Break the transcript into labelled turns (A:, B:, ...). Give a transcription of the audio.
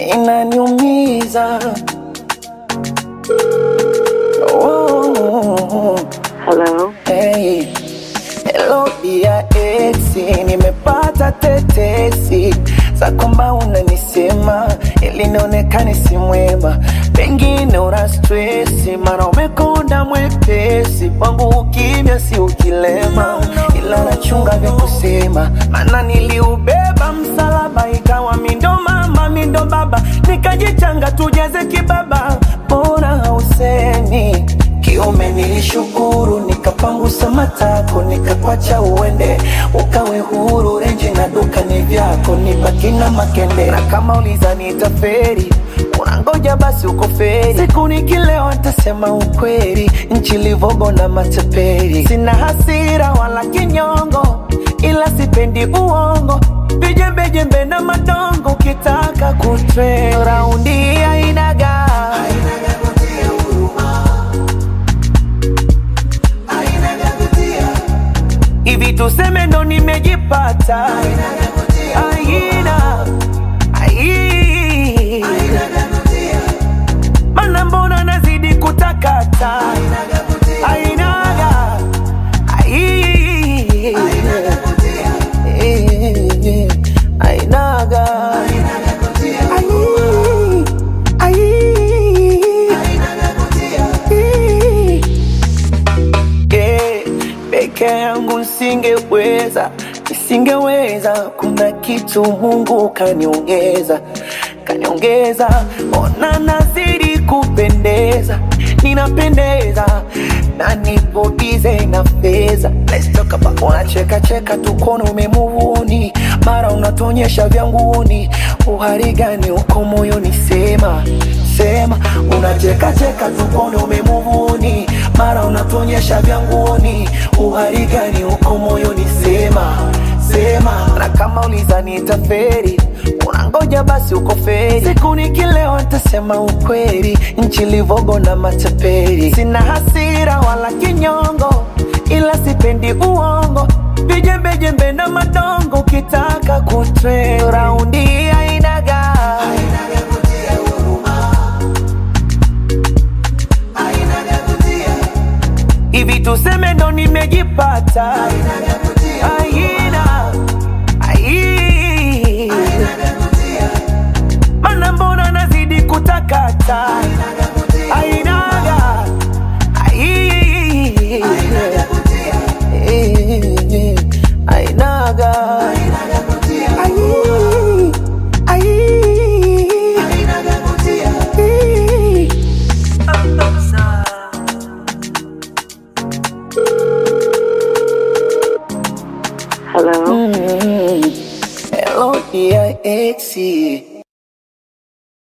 A: inaniumiza. Oh,
B: Hello.
A: hey. Hello dia esi, nimepata tetesi za kwamba unanisema ili nionekane si mwema, pengine una stresi, mara umekonda mwepesi, kwangu ukimya si ukilema, ila nachunga vya kusema, maana niliubeba msalaba, ikawa mindo mama mindo baba, nikajichanga tujeze kibaba, mbona hausemi kiume nilishukuru, nikapangusa matako, nikakwacha uende, ukawe huru. Renji na duka ni vyako, nibaki na makende. Na kama uliza nitaferi, unangoja basi uko feri. Siku nikilewa ntasema ukweli, nchi livogo na mateperi. Sina hasira wala kinyongo, ila sipendi uongo, vijembejembe na madongo. Ukitaka kutre raundi ainaga hivi tuseme ndo nimejipata aina ai mana mbona nazidi kutakata ainaga ai Eh, ainaga Ai, ai. Eh, peke yangu nisingeweza, nisingeweza. Kuna kitu Mungu kaniongeza, kaniongeza. Ona nazidi kupendeza, ninapendeza na nipo bize na fedha. Let's talk about unacheka cheka tu kono umemuvuni, mara unatuonyesha vya nguni. Uhari gani uko moyoni? Sema sema, unacheka cheka tu kono umemuvuni, mara unatuonyesha vya nguoni. Uhari gani uko moyoni? Sema sema, na kama uliza nitaferi unangoja basi uko feri. Siku nikilewa nitasema ukweli, nchi livogo na mataperi. Sina hasira wala kinyongo, ila sipendi uongo, vijembejembe na madongo. Ukitaka kutre raundi ainaga hivi tuseme ndo nimejipata aina ai mana mbona nazidi kutakata ainaga ai Eh, ainaga ai ai
B: Hello.
A: Hello dear exi